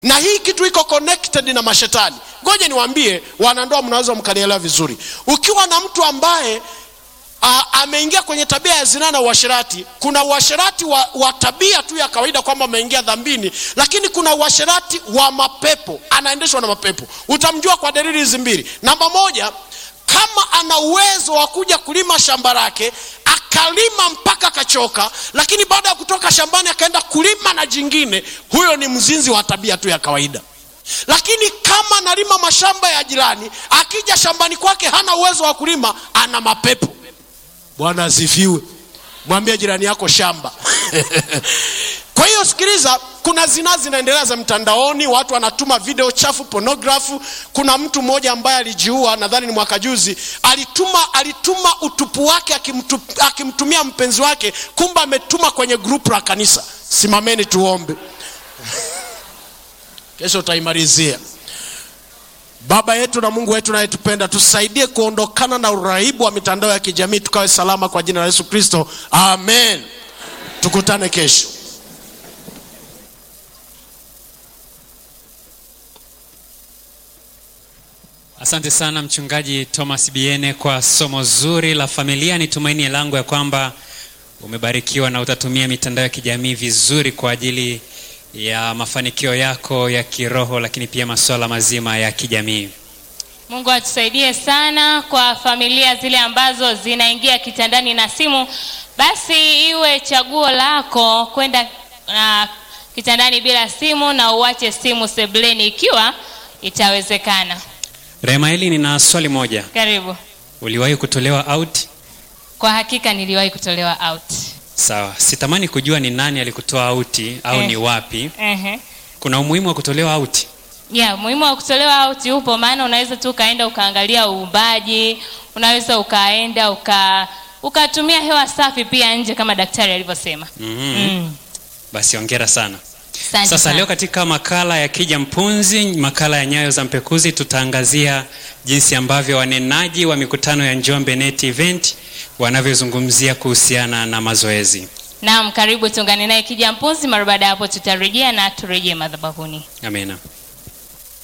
na hii kitu iko connected na mashetani ngoja niwaambie wanandoa mnaweza mkanielewa vizuri ukiwa na mtu ambaye a, ameingia kwenye tabia ya zinaa na uasherati kuna uasherati wa, wa tabia tu ya kawaida kwamba ameingia dhambini lakini kuna uasherati wa mapepo anaendeshwa na mapepo utamjua kwa dalili hizi mbili namba moja kama ana uwezo wa kuja kulima shamba lake akalima mpaka akachoka lakini baada ya kutoka shambani akaenda kulima na jingine huyo ni mzinzi wa tabia tu ya kawaida lakini kama analima mashamba ya jirani akija shambani kwake hana uwezo wa kulima ana mapepo bwana asifiwe mwambie jirani yako shamba kwa hiyo sikiliza kuna zinaa zinaendelea za mtandaoni watu wanatuma video chafu pornografu kuna mtu mmoja ambaye alijiua nadhani ni mwaka juzi alituma alituma utupu wake akimtu, akimtumia mpenzi wake kumbe ametuma kwenye grupu la kanisa simameni tuombe kesho utaimalizia baba yetu na mungu wetu nayetupenda tusaidie kuondokana na uraibu wa mitandao ya kijamii tukawe salama kwa jina la yesu kristo amen tukutane kesho asante sana mchungaji thomas biene kwa somo zuri la familia ni tumaini langu ya kwamba umebarikiwa na utatumia mitandao ya kijamii vizuri kwa ajili ya mafanikio yako ya kiroho lakini pia masuala mazima ya kijamii mungu atusaidie sana kwa familia zile ambazo zinaingia kitandani na simu basi iwe chaguo lako kwenda uh, kitandani bila simu na uache simu sebleni ikiwa itawezekana remaeli nina swali moja karibu uliwahi kutolewa out kwa hakika niliwahi kutolewa out sawa sitamani kujua ni nani alikutoa auti au Eh. ni wapi Ehe. kuna umuhimu wa kutolewa auti yeah, muhimu wa kutolewa out upo maana unaweza tu ukaenda ukaangalia uumbaji unaweza ukaenda uka ukatumia hewa safi pia nje kama daktari alivyosema mm-hmm. mm. basi ongera sana Asante sasa sana. leo katika makala ya kija mpunzi makala ya nyayo za mpekuzi tutaangazia jinsi ambavyo wanenaji wa mikutano ya njombe net event wanavyozungumzia kuhusiana na mazoezi naam karibu tuungane naye kija mpunzi mara baada ya hapo tutarejea na turejee madhabahuni amina